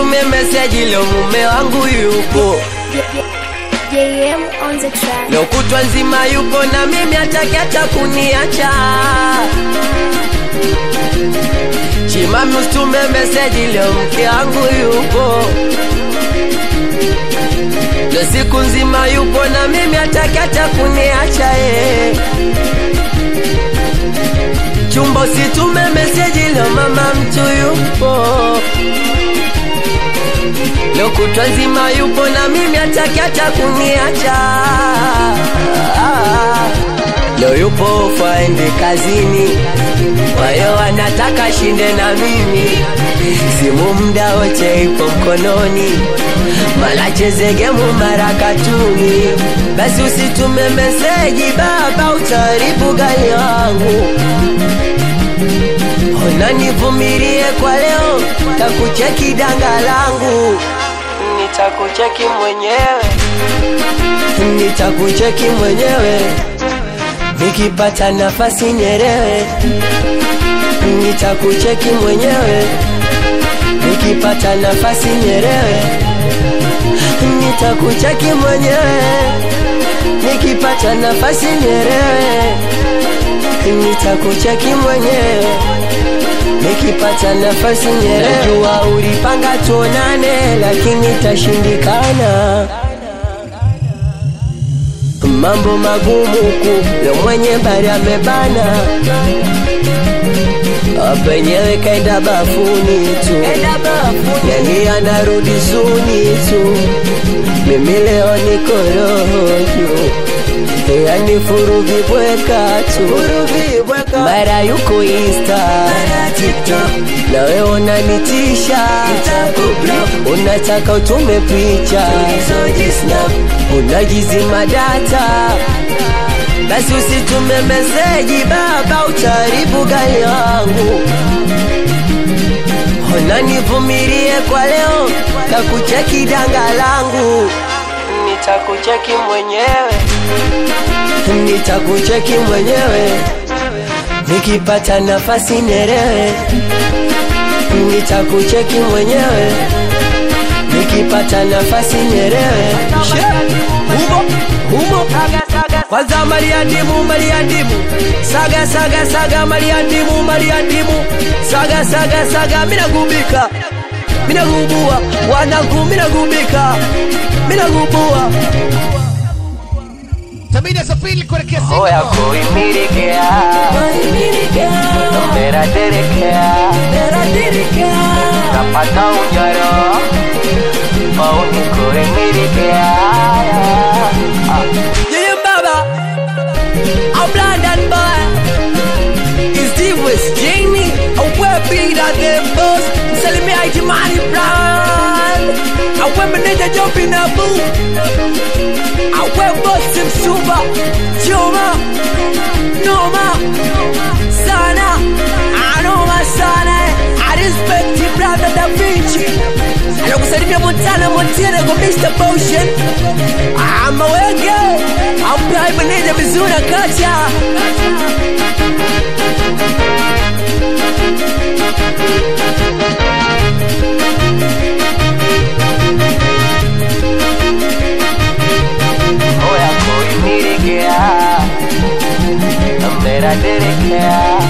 usitume meseji leo mume wangu yupo JM on the track. leo kutwa nzima yupo na mimi hataki hata kuniacha chimami usitume meseji leo mke wangu yupo leo siku nzima yupo na mimi hataki hata kuniacha eh. chumba usitume meseji leo mama mtu yupo leo kutwa nzima yupo na mimi hataki hata kuniacha leo yupo faende kazini kwa hiyo anataka shinde na mimi simu mda wote ipo mkononi mara cheze gemu mara katuni basi usitume meseji baba utaharibu gari wangu ona nivumilie kwa leo takucheki danga langu nitakucheki mwenyewe nitakucheki mwenyewe nikipata nafasi nyerewe nitakucheki mwenyewe nikipata nafasi nyerewe nitakucheki mwenyewe nikipata nafasi nyerewe nitakucheki mwenyewe nikipata nafasi nyerewe najua ulipanga tuonane lakini tashindikana mambo magumu ku leo mwenye bari amebana penyewe kaenda bafuni tu yani anarudi suni tu mimi leo niko roho juu yani furuvi bweka tu mara yuko insta nawe unanitisha unataka utume picha unajizima data basi usitume meseji baba utaharibu gari wangu ona nivumilie kwa leo takucheki danga langu nitakucheki mwenyewe nitakucheki mwenyewe nikipata nafasi nerewe nitakucheki mwenyewe nikipata nafasi nerewe humo humo kwanza mariandimu mariandimu saga saga saga mariandimu mariandimu saga saga saga minagubika minagubua wanangu minagubika minagubua Sabina Safiri kuelekea Singapore. Oya kuimilikea Mera derekea Napata unyoro Mauni kuimilikea Yeye baba I'm London boy Is this was Jamie Awe bida the boss Msalimia Ijimani brand Awe meneja jobi na boo Awe bosi msuba Chuma Noma Sana Anoma sana I respect you brother Da Vinci Alokusalimia Montana Montana kwa Mr. Potion I'm a wege I'm Prime Meneja Mizuna Kacha Oya kuimilikea Mera derekea